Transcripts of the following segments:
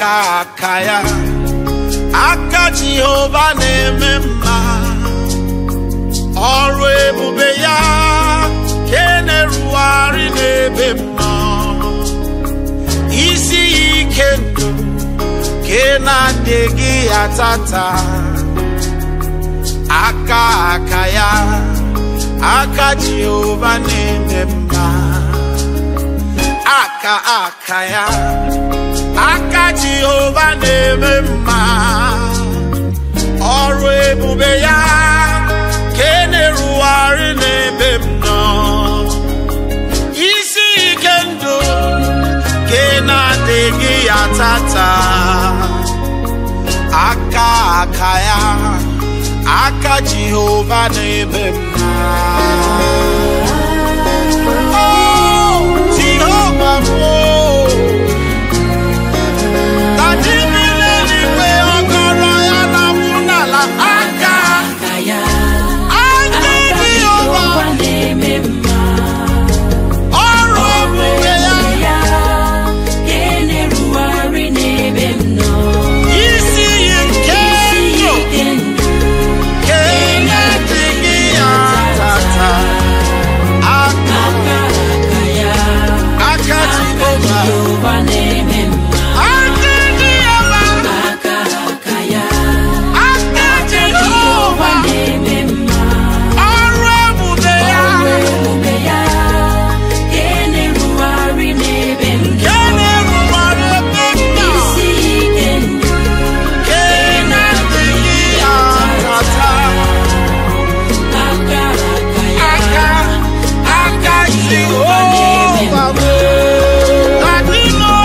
aka aka ya aka jehova na-eme mma ọrụ ebube ya ke na-erugharị n'ebe m nọ isi ya ike ndụ ke na-adịghị ya tata aka aka ya aka jehova na-eme mma aka aka ya aka jehova na-eme mma ọrụ ebube ya ka e na-erugharị n'ebe m nọ isi ike ndụ ka ị na-adịghị ya tata aka aka ya aka jehova na-eme mma Oh, Jehova m, oh. Na chi bi n'eluigwe, ọgọrọ ya na-akwụ n'ala. Aka, aka ya aka aka Jehova, Jehova na-eme mma ọrụ ebube ya, ya ka e na-erugharị n'ebe m nọ isi iyi nke isi ndụ, ike ndụ ka ị na-adịghị ya tata. Aka, aka aka ya aka aka Jehova, Jehova na-eme mma aka Jehova, aka aka ya aka Jehova Jehova, na-eme mma ọrụ ebube ya, ọrụ ebube ya ka e na-erugharị n'ebe m nọ ka na-erubere ebe m nọ. isi ike ndụ Ka ị na-adịghị ya tata. aka aka ya aka aka Jehova bụ adịnọ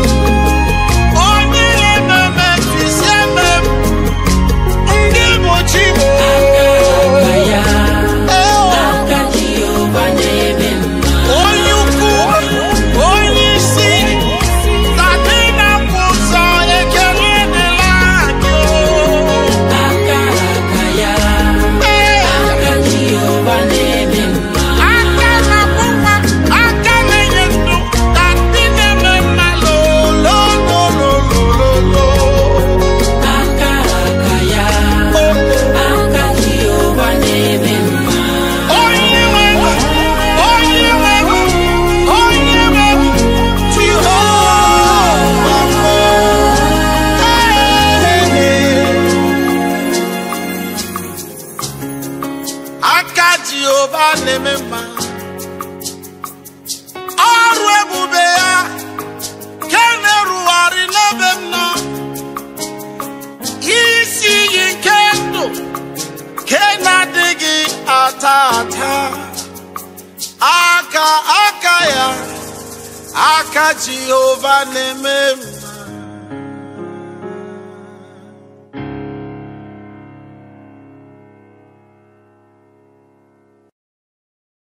onye na-ememe fisi eme m ndị bụ chi bụ aka ya aka Jehova na-eme mma onye ukwu onye isi tadị na-akwụ ụzọ ekele dịla anyị aka aka ya Ee. aka Jehova na-eme mma aka na-akwụ nwa aka na-enye ndụ ka ndị na-eme mma lolololololo aka aka ya aka Jehova na-eme mma onye nwe onye nwe onye nwe Jehova aka Jehova na-eme mma ọrụ ebube ya ke na-erugharị n'ebe m nọ isi iyi nke ndụ ke na-adịghị ata ata aka aka ya aka Jehova na-eme mma